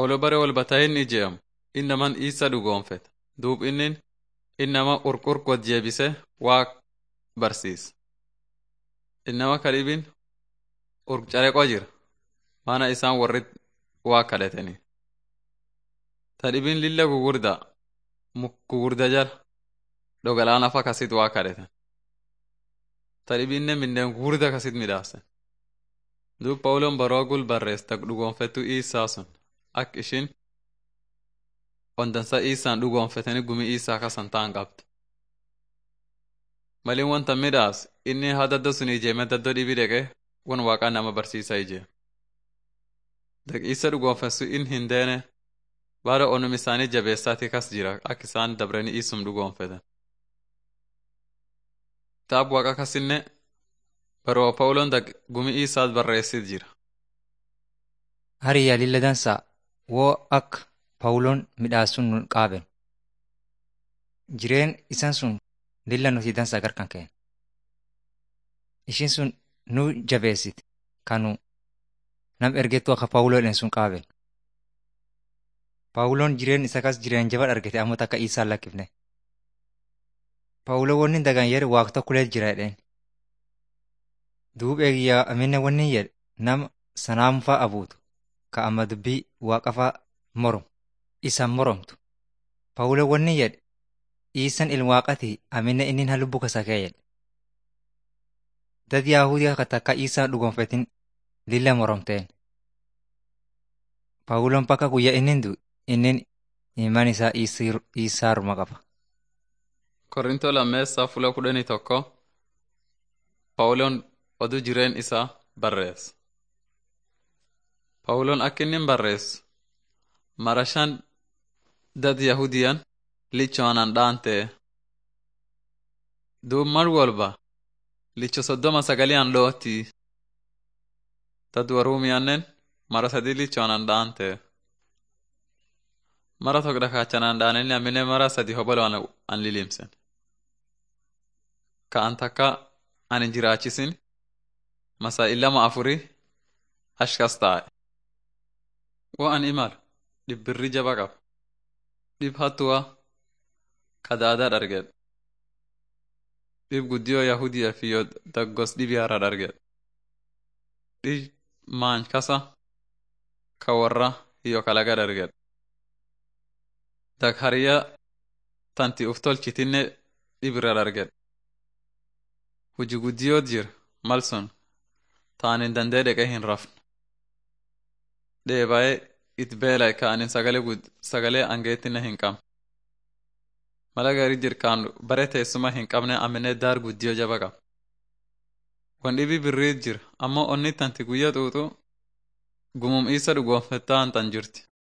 Pawulo bare wal batahin ijeem innaman isa dhugoonfet duub innin innama qurqur god jeebise waa barsiis innama kadhibin urcareqo jira maana isaan warrit waa kadhateni tadhibin lilla gugurda muk gugurda jala dhogalaana fa kasit waa kadheten tadhibinne minneen gugurda kasit midhaasen duub pawuloon baroogul barrees tak dhugoonfettu iisaa sun ak ishin ondansa iisaan dhugoonfeteni gumi iisaa kasan taan qabd malin wanta midhaas inni haa daddo sun ijeeme daddo dhibi dheqe won waaqaa nama barsiisa ijee dak isa dhugoonfessu in hin deene baada onum isaanii jabeessaati kas jira ak isaan dabreni isum dhugoonfeten kitaab waaqa kasinne baroo pawuloon dak gumi isaat barreessit jira Hariyaa lilla dansaa woo akka Pawuloon midhaasun nun qaaben. Jireen isan sun lilla nuti dansaa garkan keen. Ishin sun nu jabeessit kanu nam ergettu akka Pawuloodhen sun qaaben. Pawuloon jireen isa kas jireen jabad argate ammoo takka isaan lakkifne. Pawuloo wanni dagan jedhe waaq tokkolee jira jedheen. Duub eegiyyaa aminne wanni jedhe nama sanaamfaa abuutu ka amma dubbii waaqafaa morom isan moromtu. Pawuloo wanni jedhe iisan ilwaaqati aminne innin ha lubbu kasakee jedhe. Dad Yaahudiyaa ka takka isaan dhugonfetin lilla moromteen. Pawuloon bakka guyyaa innin du innin iman isaa isaaruma qaba. Korintoo lammeessaa fula kudhanii tokko Pawuloon oduu jireen isaa barreessa. Pawuloon akka inni barreessu mara shan dad Yahudiyan lichoonan dhaantee duub mar walba licho soddoma sagaliyan dhootti dad waruumiyannen mara sadi lichoonan dhaantee mara tokko dhakaachanaan dhaananii amine mara sadi hoboloon an lilimsen ka an takka an hin jiraachisin masa illama afuri ashkas taa'e wo an imal dhibbirri jaba qaba dhib hattuwa kadaadaa dhargedhe dhib guddiyoo yahudiya fiyyo daggos dhibiyaara dhargedhe dhib maany kasa ka warra hiyyo kalaga dhargedhe dak hariya tanti uf tolchitinne dhibirra dhargedhe huji guddiyoot jir mal sun taanin dandee dheqe hin rafne dheebaye it beelay ka anin sagale gud sagalee angeettinne hin qabne mala gari jir kaan bare teessuma hin qabne amine daar guddiyo jaba qab wan dhibi birriit jir ammoo onni tanti guyya xuuxu gumum isa dhugoonfettaan tan jirti